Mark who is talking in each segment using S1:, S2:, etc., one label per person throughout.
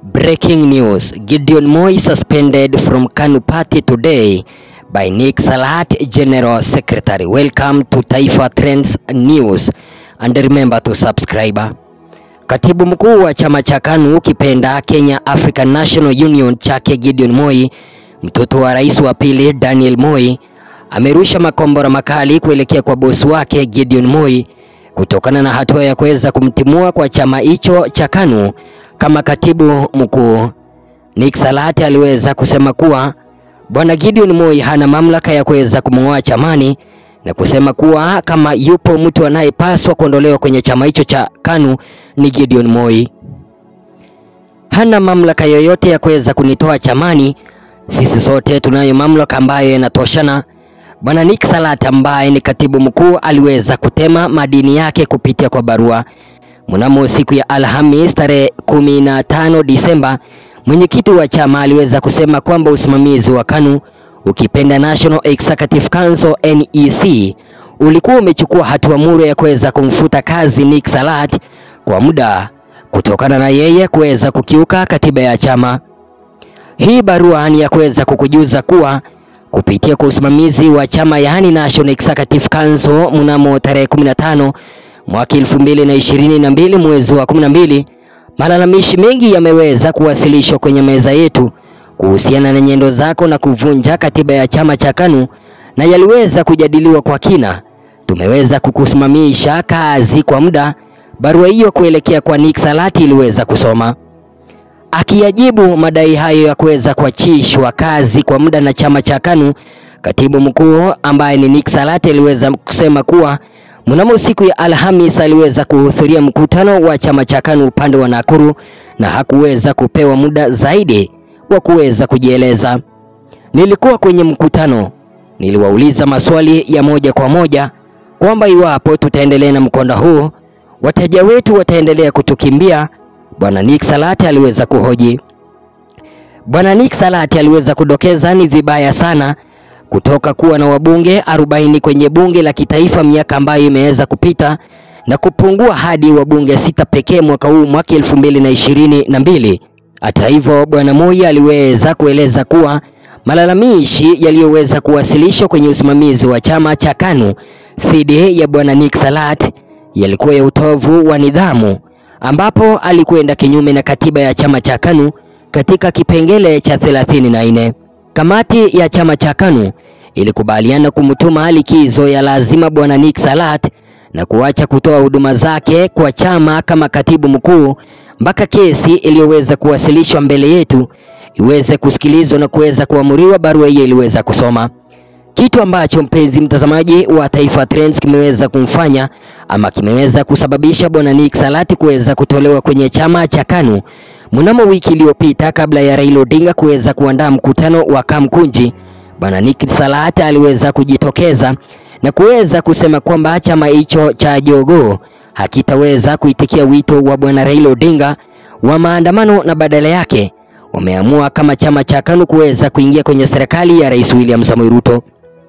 S1: Breaking news. Gideon Moi suspended from KANU party today by Nick Salat, General Secretary. Welcome to Taifa Trends News and remember to subscribe. Katibu mkuu wa chama cha KANU kipenda Kenya African National Union chake Gideon Moi, mtoto wa rais wa pili Daniel Moi, amerusha makombora makali kuelekea kwa bosi wake Gideon Moi kutokana na hatua ya kuweza kumtimua kwa chama hicho cha KANU kama katibu mkuu. Nick Salat aliweza kusema kuwa bwana Gideon Moi hana mamlaka ya kuweza kumng'oa chamani na kusema kuwa kama yupo mtu anayepaswa kuondolewa kwenye chama hicho cha KANU ni Gideon Moi. Hana mamlaka yoyote ya kuweza kunitoa chamani. Sisi sote tunayo mamlaka ambayo yanatoshana. Bwana Nick Salat ambaye ni katibu mkuu aliweza kutema madini yake kupitia kwa barua. Mnamo siku ya Alhamis tarehe 15 Disemba, mwenyekiti wa chama aliweza kusema kwamba usimamizi wa KANU ukipenda National Executive Council NEC ulikuwa umechukua hatua muru ya kuweza kumfuta kazi Nick Salat kwa muda kutokana na yeye kuweza kukiuka katiba ya chama. Hii barua ni ya kuweza kukujuza kuwa kupitia kwa usimamizi wa chama yaani National Executive Council mnamo tarehe 15 mwaka 2022 mwezi wa 12, malalamishi mengi yameweza kuwasilishwa kwenye meza yetu kuhusiana na nyendo zako na kuvunja katiba ya chama cha KANU na yaliweza kujadiliwa kwa kina. Tumeweza kukusimamisha kazi kwa muda. Barua hiyo kuelekea kwa Nick Salat iliweza kusoma. Akiyajibu madai hayo ya kuweza kuachishwa kazi kwa muda na chama cha KANU, katibu mkuu ambaye ni Nick Salat aliweza kusema kuwa mnamo siku ya Alhamis aliweza kuhudhuria mkutano wa chama cha KANU upande wa Nakuru na hakuweza kupewa muda zaidi wa kuweza kujieleza. Nilikuwa kwenye mkutano, niliwauliza maswali ya moja kwa moja kwamba iwapo tutaendelea na mkondo huu wateja wetu wataendelea kutukimbia. Bwana Nick Salat aliweza kuhoji. Bwana Nick Salat aliweza kudokeza ni vibaya sana kutoka kuwa na wabunge 40 kwenye bunge la kitaifa miaka ambayo imeweza kupita na kupungua hadi wabunge sita pekee mwaka huu mwaka 2022. Hata hivyo, Bwana Moi aliweza kueleza kuwa malalamishi yaliyoweza kuwasilishwa kwenye usimamizi wa chama cha KANU dhidi ya Bwana Nick Salat yalikuwa ya utovu wa nidhamu ambapo alikwenda kinyume na katiba ya chama cha KANU katika kipengele cha 34. Kamati ya chama cha KANU ilikubaliana kumtuma likizo ya lazima Bwana Nick Salat na kuacha kutoa huduma zake kwa chama kama katibu mkuu mpaka kesi iliyoweza kuwasilishwa mbele yetu iweze kusikilizwa na kuweza kuamuriwa. Barua hiyo iliweza kusoma kitu ambacho mpenzi mtazamaji wa Taifa Trends kimeweza kumfanya ama kimeweza kusababisha bwana Nick Salat kuweza kutolewa kwenye chama cha KANU mnamo wiki iliyopita, kabla ya Raila Odinga kuweza kuandaa mkutano wa Kamkunji. Bwana Nick Salat aliweza kujitokeza na kuweza kusema kwamba chama hicho cha Jogoo hakitaweza kuitikia wito wa bwana Raila Odinga wa maandamano na badala yake wameamua kama chama cha KANU kuweza kuingia kwenye serikali ya Rais William Samoei Ruto.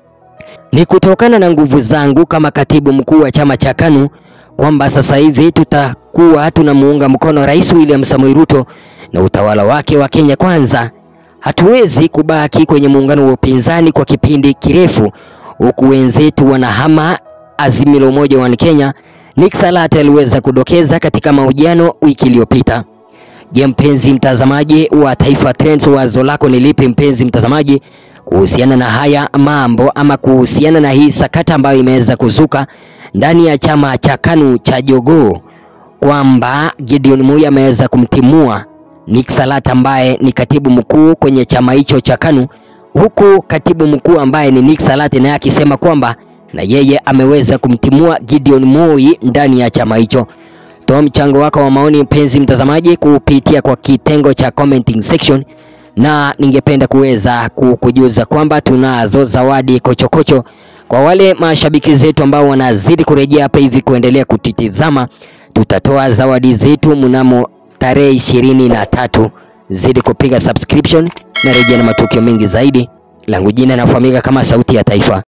S1: Ni kutokana na nguvu zangu kama katibu mkuu wa chama cha KANU kwamba sasa hivi tutakuwa tunamuunga mkono Rais William Samoei Ruto na utawala wake wa Kenya Kwanza. Hatuwezi kubaki kwenye muungano wa upinzani kwa kipindi kirefu huku wenzetu wanahama Azimio la Umoja wa Kenya. Nick Salat aliweza kudokeza katika mahojiano wiki iliyopita. Je, mpenzi mtazamaji wa Taifa Trends, wazo lako ni lipi mpenzi mtazamaji kuhusiana na haya mambo ama kuhusiana na hii sakata ambayo imeweza kuzuka ndani ya chama cha KANU cha Jogoo kwamba Gideon Moi ameweza kumtimua Nick Salat ambaye ni katibu mkuu kwenye chama hicho cha KANU, huku katibu mkuu ambaye ni Nick Salat naye akisema kwamba na yeye ameweza kumtimua Gideon Moi ndani ya chama hicho. Toa mchango wako wa maoni mpenzi mtazamaji kupitia kwa kitengo cha commenting section, na ningependa kuweza kukujuza kwamba tunazo zawadi kochokocho kwa wale mashabiki zetu ambao wanazidi kurejea hapa hivi kuendelea kutitizama. Tutatoa zawadi zetu mnamo tarehe ishirini na tatu. Zidi kupiga subscription na rejea na matukio mengi zaidi. Langu jina nafahamika kama Sauti ya Taifa.